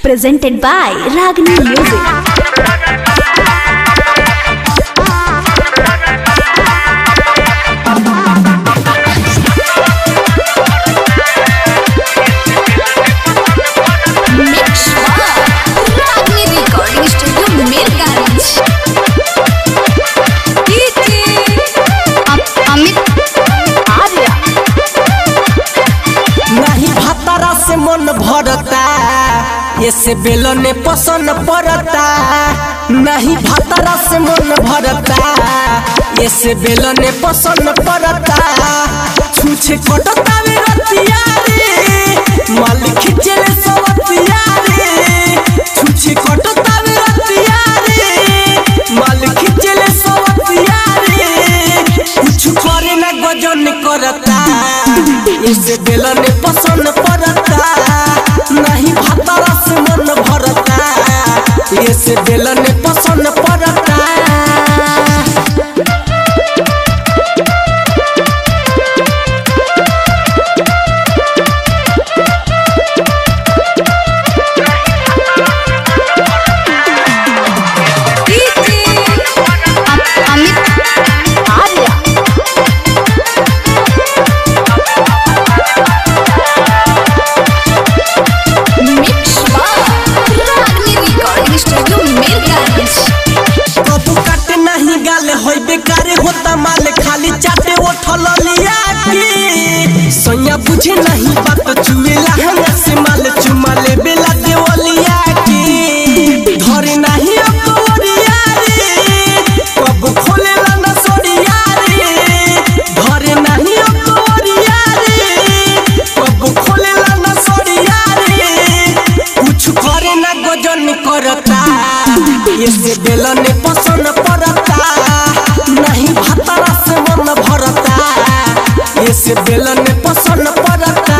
presented by Ragini Music. Mix Ragini Recording Studio Mirganj. Amit Arya. नहीं भातारा से मन भरता ये से बेलने पसंद पड़ता नहीं भातारा से मन भरता ये से बेलने पसंद पड़ता छूछे कटता वे रतिया रे माल खिचले सवतिया रे छूछे कटता वे रतिया रे माल खिचले सवतिया रे कुछ करे ना गजन करता इसे बेलन पसंद पड़ता नहीं भातारा से मन भरता इसे बेलन पसंद पड़ता Amit Arya. Mix Ragini Recording Studio Mirganj. कबू काटे नहीं गाले होई बेकार होता माल खाली चाटे उठल लिया की सोया बुझे नहीं बात चुएला हमरा से माल चुमा ले बेला देवलिया की धरे नहीं अब तोरिया रे कब खोलेला ना सोरिया रे धरे नहीं अब तोरिया रे कब खोलेला ना सोरिया रे कुछ करे ना गजन करता ये से बेलन पसंद पड़ता नहीं भातारा से मन भरता ये से बेलन पसंद पड़ता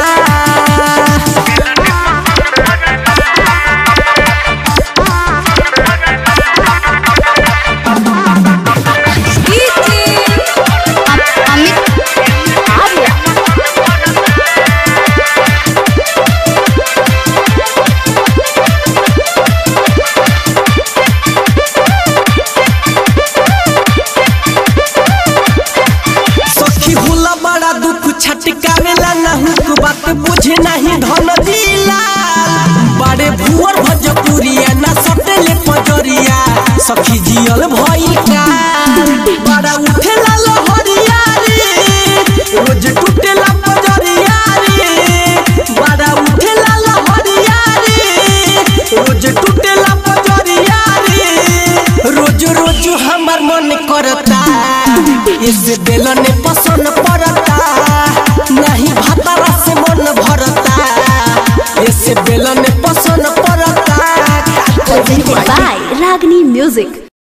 Amit Arya. सखी होला बड़ा दुख छटकावेला ना हुक बात बुझे नहीं धन दिला बड़े भुवर भजपुरिया ना सटेले पजरिया सखी जियल भई का बड़ा उठेला लहरिया रे रोज टूटेला पजरिया रे बड़ा उठेला लहरिया रे रोज टूटेला पजरिया रे रोज रोज हमार मन करता इस बेलन पसंद पड़ता नहीं भातारा से मन भरता इस बेलन पसंद पड़ता Presented by Ragini Music.